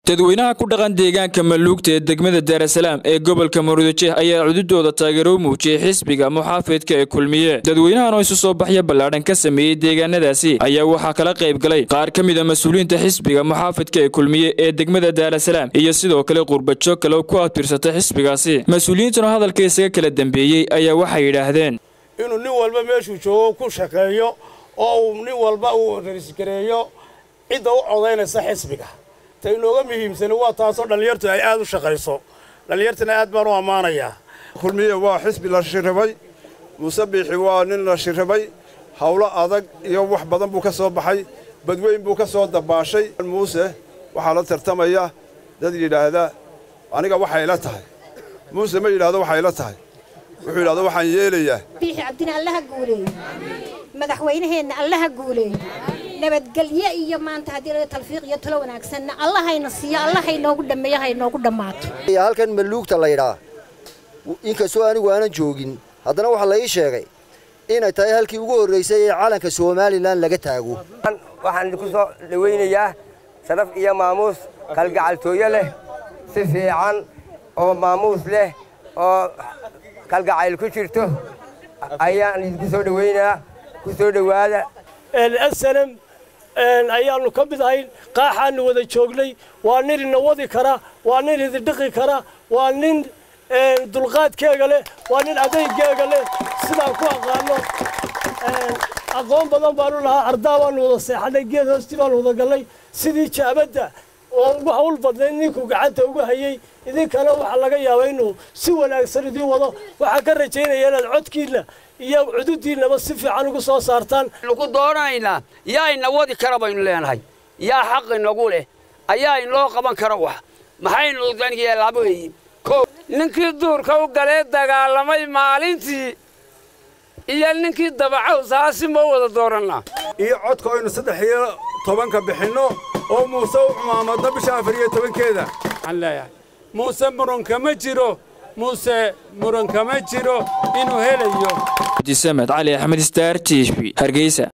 dadweynaha ku dhaqan deegaanka maluugta ee degmada daarasalaam ee gobolka maruudajeeh ayaa cududooda taageero u muujiyey xisbiga muxaafidka ee kulmiye dadweynahan oo isu soo baxya ballaadhan ka sameeyey deegaanadaasi ayaa waxaa kala qayb galay qaar ka mid a mas-uuliyiinta xisbiga muxaafidka ee kulmiye ee degmada daarasalaam iyo sidoo kale qurbajoog kale ku adbirsata xisbigaasi mas-uuliyiintuna hadalka isaga kala dambeeyey ayaa waxay yidhaahdeen inuu nin walba meeshuu joogo ku shaqeeyo oo uu nin walba uu rarisgareeyo cidda u codaynaysa xisbiga ta inooga muhiimsani waa taasoo dhallinyartu ay aad u shaqayso dhallinyartana aad baan u ammaanayaa kulmiye waa xisbi la shirribay muuse biixi waa nin la shirribay howlo adag iyo wax badan buu ka soo baxay badweyn buu ka soo dabaashay muuse waxaa la tartamaya dad yidhaahda aniga waxay ila tahay muuse ma yidhaahdo waxay ila tahay wuxuu yidhahdo waxaan yeelayaa biixi cabdina allaha guuleeyo madaxweynaheenna allaha guuleeyo nabadgelye iyo maanta haddii laga talfiiq iyo talo wanaagsanna allahayna siiyo allahaynoogu dhammeeyo haynoogu dhammaato halkan maluugta laydhaa inkastoo anigu aanan joogin haddana waxaa la ii sheegay inay tahay halkii ugu horraysay ee calanka somalilan laga taago waxaan idinku soo dhawaynayaa sharaf iyo maamuus kalgacaltooyo leh si fiican oo maamuus leh oo kalgacayl ku jirto ayaan idinku soo dhawaynayaa ku soo dhowaada asalam ayaannu ka mid ahayn qaaxaannu wada joognay waa nin ina wadi kara waa nin idindhiqi kara waa nin dulqaadkeega leh waa nin adaygeega leh sidaan ku aqaano aqoon badan baanu lahaa ardaa baanu wada seexanay geed hoostii baanu wada gallay sidii jaabadda oo ugu hawl badnayd ninkuu gacanta ugu hayey idinkana waxaa laga yaabaa inuu si wanaagsan idiin wado waxaan ka rajaynaya inaad codkiinna iyo cududiinnaba si fiican ugu soo saartaan ku doonaynaa yaa ina wadi kara baynu leenahay yaa xaq inagu leh ayaa inoo qaban kara wax maxaynu yeelaaba weeye ninkii duurka u galee dagaalamay maalintii iyo ninkii dabacow saasi ma wada doorannaa iyo codka aynu saddex iyo tobanka bixinno oo muuse u cumaamado bisha afar iyo tobankeeda waxaan leeyahay muuse muranka ma jiro muuse muranka ma jiro inuu helayo abdisamed cali axmed star t v hargeysa